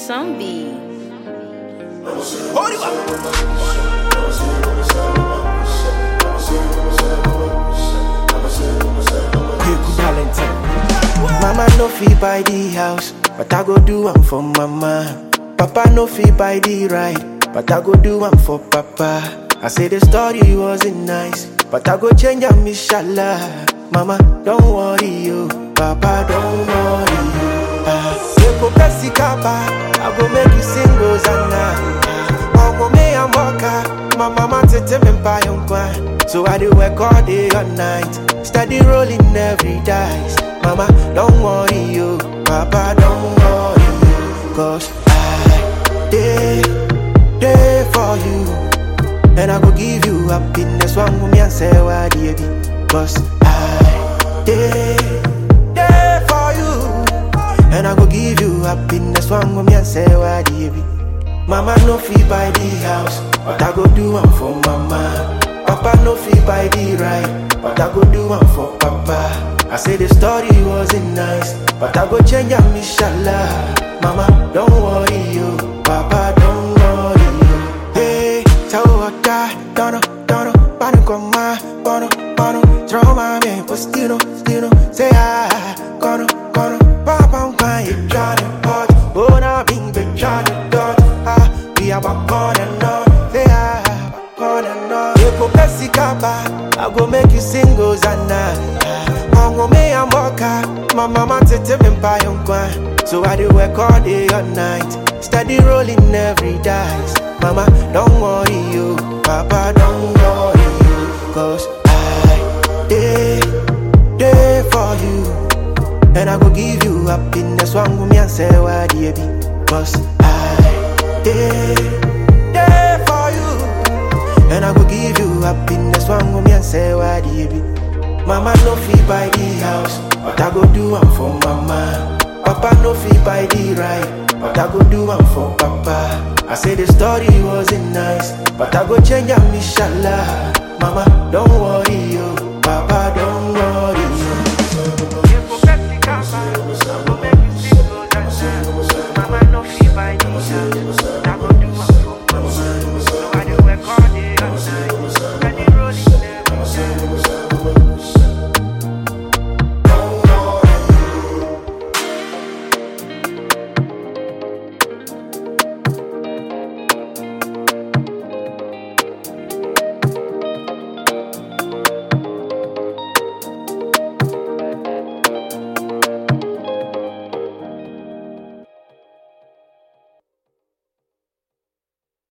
Zombie. Piku Valentine. Mama no fit buy the house, but I go do am for mama. Papa no fit buy the ride, but I go do am for papa. I say the story wasn't nice, but I go change am inshallah. Mama, don't worry you, Papa, don't worry you. Ah, you go press the kaba, I go make you sing Rosanna. Omo me and Mocha, my mama tete me buy on So I do work all day all night, steady rolling every dice. Mama, don't worry you, Papa, don't worry you, cause I day day for you, and I go give you happiness. One woman and say why baby, cause I day day for you, and I go give you happiness. One woman and say why baby. Mama no fit buy the house, but I go do am for mama. Papa no fit buy the ride, but I go do am for papa. I say the story wasn't nice, but I go change am inshallah. Mama, don't worry you, Papa, don't worry you. Hey, tell what that, dono, dono, pano con ma, bono, bono, throw my man, postino, stino, say ah, cono, cono, papa un pan, you Johnny Pot, bona bing, be Johnny Dot, ah, we are back on and on, say ah, back on and on. You go Pepsi Kappa, I go make you sing Hosanna. Ongo me and Mocha, my mama tete me buy on So I do work all day all night, steady rolling every dice. Mama, don't worry you, Papa, don't worry you, cause I day day for you, and I go give you happiness. One woman and say why baby, cause I day day for you. And I go give you happiness One woman and say why baby Mama no fit buy the house But I go do am for mama Papa no fit buy the ride But I go do am for papa I say the story wasn't nice But I go change am inshallah Mama don't worry you Papa don't worry